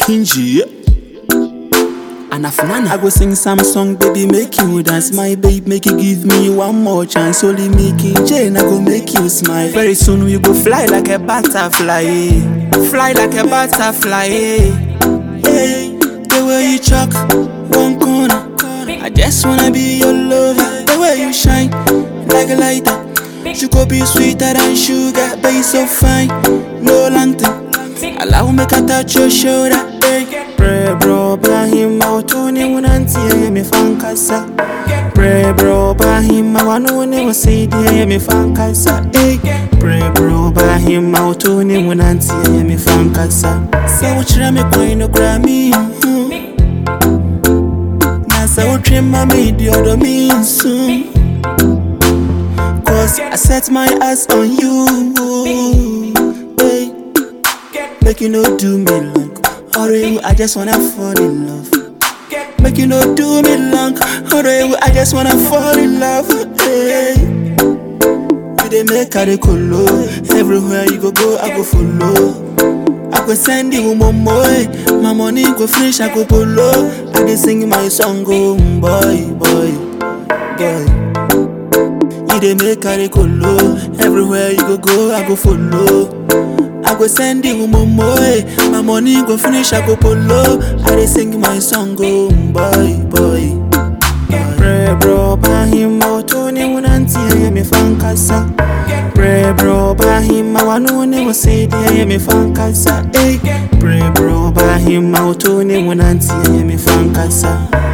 Kinji. Anafunana. I go sing some song, baby, make you dance. My babe, make you give me one more chance. Only me, King Jane, I go make you smile. Very soon we go fly like a butterfly. eh. Fly like a butterfly. eh. Hey, the way you chuck one corner. I just wanna be your lover. The way you shine like a lighter. You could be sweeter than sugar, but you so fine. No lantern. Allow me to touch your shoulder. Hey, pray bro, Bahim, Mautuni, Munanti, me fankasa. Pray bro, Bahim, Mawanuni, was say, dear, me fankasa. Hey, pray bro, Bahim, Mautuni, Munanti, me fankasa. So, what you me queen of Grammy? Nasa, what you made the other means soon. Cause I set my eyes on you. Hey. Make you no do me long. Hurry, I just wanna fall in love. Make you no do me long. Hurry, I just wanna fall in love. Hey. You dey make I dey colo. Everywhere you go go, I go follow. I go send you momo, eh. my money go finish, I go polo. I dey sing my song, oh boy, boy, boy. You dey make I dey colo. Everywhere you go go, I go follow. I go send you momo, eh. my money go finish, I go polo. I dey sing my song, oh boy, boy. Pray bro, bahim mautuni munanti ya me fankasa. Pray bro, bahim mawanuni wasidi ya me fankasa. Hey, pray bro, bahim mautuni munanti ya me fankasa.